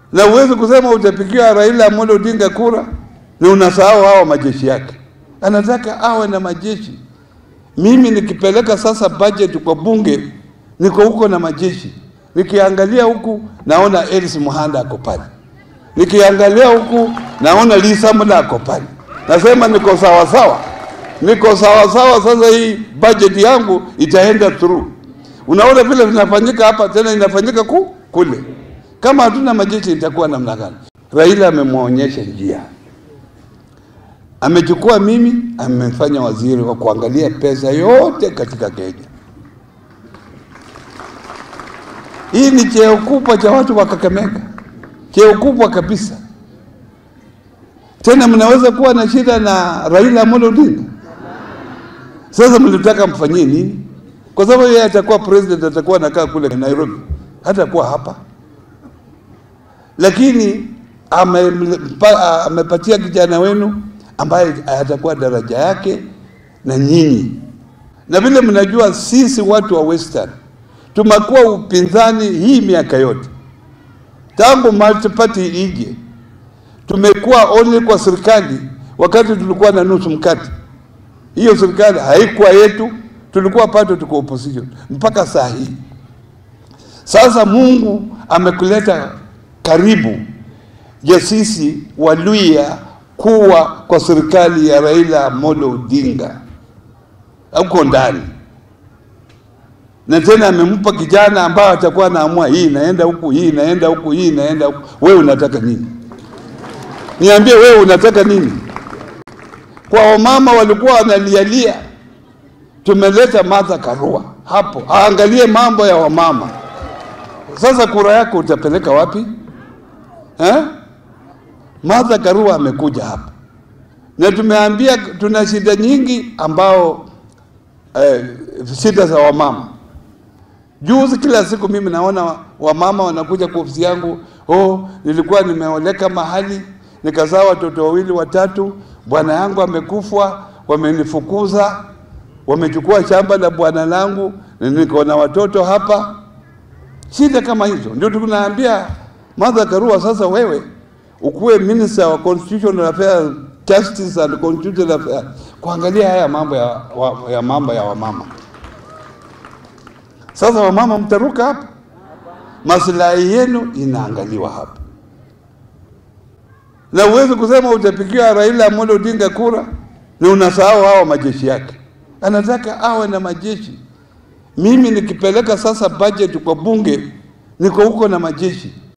na uwezi kusema utapigia Raila Amolo Odinga kura na unasahau hawa majeshi yake. Anataka awe na majeshi. Mimi nikipeleka sasa budget kwa bunge, niko huko na majeshi, nikiangalia huku naona Elis Muhanda ako pale, nikiangalia huku naona Lisa Mula ako pale, nasema niko sawa sawa, niko sawa sawa. Sasa hii budget yangu itaenda through. Unaona vile vinafanyika hapa, tena inafanyika ku kule. Kama hatuna majeshi itakuwa namna gani? Raila amemwonyesha njia, amechukua mimi, amefanya waziri wa kuangalia pesa yote katika Kenya. Hii ni cheo kubwa cha watu wa Kakamega, cheo kubwa kabisa. Tena mnaweza kuwa na shida na Raila Amolo Odinga. Sasa mlitaka mfanyie nini? Kwa sababu yeye atakuwa president, atakuwa anakaa kule Nairobi, hatakuwa hapa lakini amempa- amepatia kijana wenu ambaye atakuwa daraja yake na nyinyi. Na vile mnajua, sisi watu wa Western tumekuwa upinzani hii miaka yote tangu multi party ije, tumekuwa only kwa serikali wakati tulikuwa na nusu mkate. Hiyo serikali haikuwa yetu, tulikuwa pato tuko opposition mpaka saa hii. Sasa Mungu amekuleta karibu ya sisi Waluya kuwa kwa serikali ya Raila Amolo Odinga huko ndani, na tena amempa kijana ambaye atakuwa anaamua hii inaenda huku, hii inaenda huku, hii inaenda huku. Wewe unataka nini? Niambie wewe unataka nini? Kwa wamama walikuwa wanalialia, tumeleta Martha Karua hapo aangalie mambo ya wamama. Sasa kura yako utapeleka wapi eh? Martha Karua amekuja hapa na tumeambia tuna shida nyingi ambao eh, shida za wamama. Juzi kila siku mimi naona wamama wanakuja kwa ofisi yangu, oh, nilikuwa nimeoleka mahali nikazaa watoto wawili watatu, bwana yangu amekufa, wamenifukuza, wamechukua shamba la bwana langu, niko na watoto hapa. Shida kama hizo ndio tunaambia Martha Karua, sasa wewe ukuwe minister wa constitutional affairs, justice and constitutional affairs, kuangalia haya mambo ya, wa, ya mambo ya wamama. Sasa wamama mtaruka hapa, maslahi yenu inaangaliwa hapa, na uwezi kusema utapigia Raila Amolo Odinga kura na unasahau hawa majeshi yake. Anataka awe na majeshi. Mimi nikipeleka sasa budget kwa bunge, niko huko na majeshi